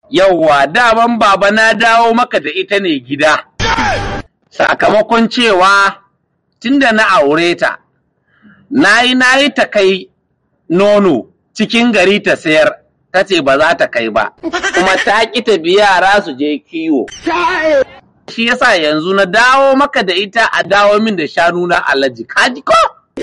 Yawwa daman baba na dawo maka da ita ne gida. Sakamakon cewa tunda na aure ta, na yi na yi ta kai nono cikin gari ta sayar, ta ce ba za ta kai ba, kuma ta ƙi ta biya yara su je kiwo. Shi yasa yanzu na dawo maka da ita a dawo min da shanu na alaji, kaji ko?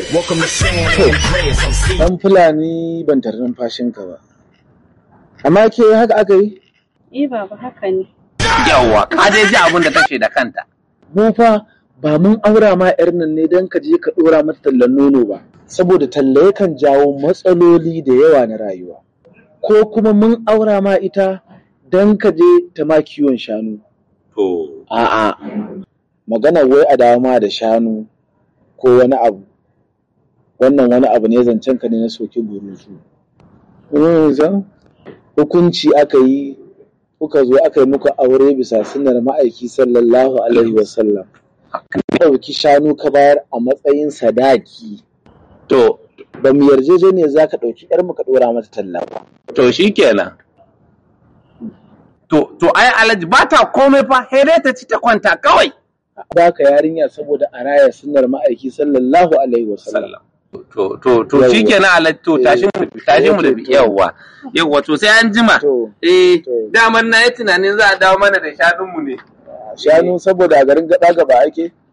Dan Fulani ban tare numfashinka ba. Amma ke haka aka yi? Eh baba haka ne. Yawwa, ka dai ji abin da ta ce da kanta. Mu fa ba mun aura ma yar nan ne don ka je ka ɗora mata tallan nono ba. Saboda talla yakan jawo matsaloli da yawa na rayuwa. Ko kuma mun aura ma ita don ka je ta ma kiwon shanu. To, A'a, magana wai a dawo ma da shanu ko wani abu. Wannan wani abu ne zancen ka ne na soki burusu. Yanzu hukunci aka yi kuka zo aka yi muku aure bisa sunnar ma'aiki sallallahu alaihi wasallam. Ka ɗauki shanu ka bayar a matsayin sadaki. to, Ba mu yarjejeniya za ka ɗauki ‘yar ka ɗora mata talla ba. to shi kenan. To, to ai alaji ba ta komai fa, sai dai ta ci ta kwanta kawai. Ba ka yarinya saboda a raya sunnar ma'aiki sallallahu alaihi wasallam. To, to, to Yawwa. shi kenan alaji to tashi mu tashi mu da To, to. yawwa. Yawwa to sai an jima. To, Eh, To. daman na yi tunanin za a dawo mana da shanunmu ne. shanu saboda a garin gaɗa gaba ake